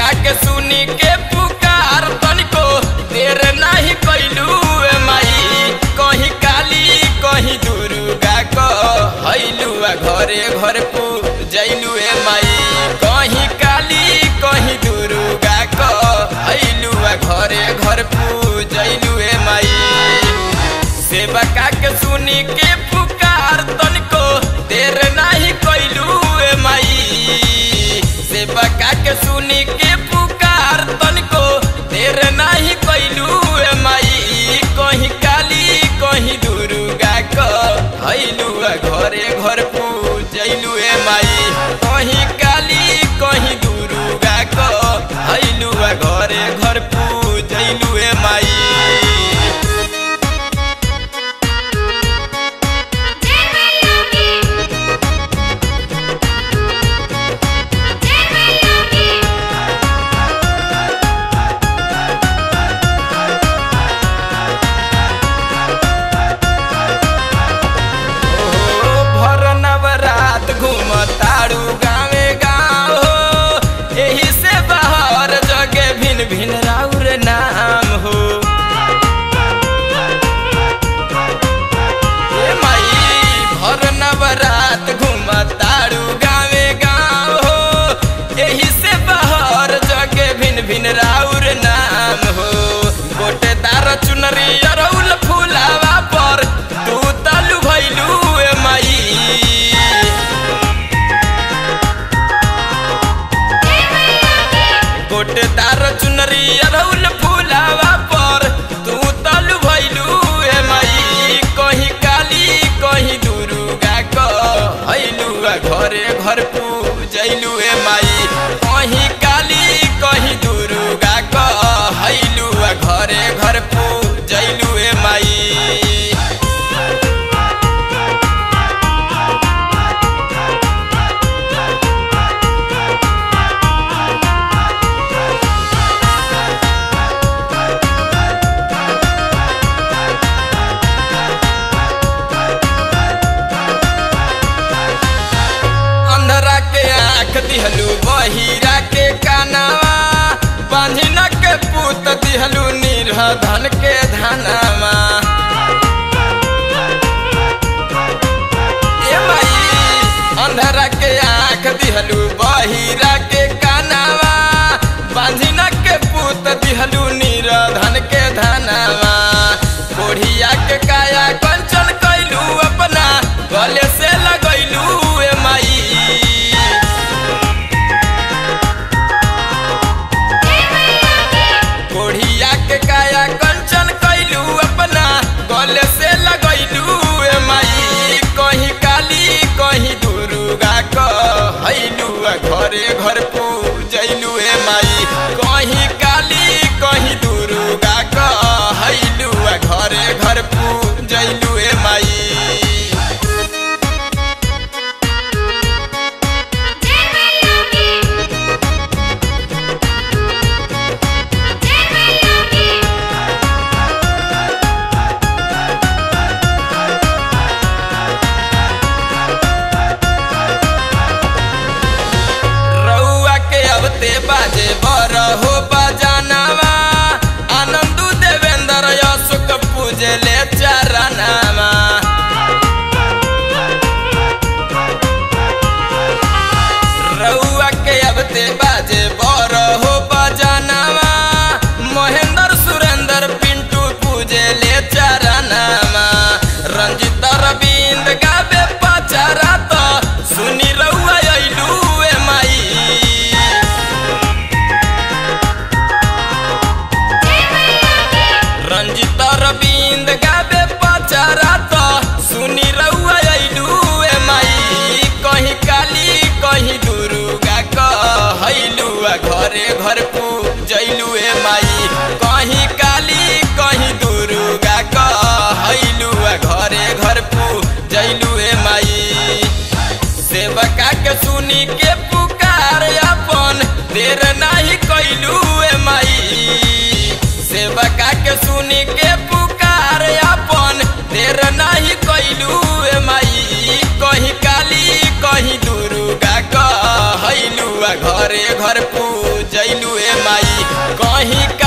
सेवका के सुनी के पुकार तनिको देर नाही कैलू ए माई कहीं काली कहीं दुर्गा क हैलू आ घरे घर पूजैलू ए माई कहीं काली कहीं दुर्गा क हैलू आ घरे घर पूजैलू ए माई सेवका के सुनी के पुकार तनिको देर नाही कैलू ए माई सेवका के सुनी के पुकार तनिको देर नाही कैलू ए माई कहीं काली कहीं दुर्गा क हैलू घरे घर पूजैलू ए माई कहीं काली कहीं दुर्गा क हैलू घरे घर पूजैलू ए माई जय मैया की जय मैया की ओ भर नवरात घूम तारू गावे गाँव हो एही से बाहर जगे भिन भिन राउर नाम हो ए माई भर नवरात घूम तारू गावे गाँव हो एही से बाहर जगे भिन भिन राउर नाम हो गोटेदार चुनरी अरौल फुलावा पर तू तलु भैलू ए माई जय मैया की गोटेदार चुनरी अरौल फुलावा पर तू तलु भैलू ए माई कहीं काली कहीं दुर्गा क हैलू घरे घर पूजैलू ए माई कहीं काली कहीं दुर्गा क हैलू घरे घर पूजैलू ए माई अंधरा के आँख दिहलू बहिरा के कानावा बांधिन के पूत दिहलू निर्धन के धनावा ए माई अंधरा के आँख दिहलू बहिरा के कानावा बांधिन के पूत दिहलू निर्धन के धनावा कोढ़िया के काया कंचन कैलू अपना गले से लगैलू ए माई जय मैया की कोढ़िया के काया कंचन कैलू अपना गले से लगैलू ए माई कहीं काली कहीं दुर्गा क हैलू घरे घर पूजैलू ए माई कहीं काली कहीं दुर्गा क हैलू घरे घर पूजैलू ए माई जय मैया की जय मैया की रउआ के अबते बाजे बर हो बजानावा आनंदू देवेंद्र अशोक पूजले चरनावा रउआ के अबते बाजे बर हो बजानावा महेंद्र सुरेंद्र पिंटू पूजले चरनावा रंजित रविंद गावे पचारा तो सुनी रउआ अइलू ए माई जय मैया की रंजित रविंद गावे पचारा तो सुनी रउआ अइलू ए माई कहीं काली कहीं दुर्गा क हैलू घरे घर कहीं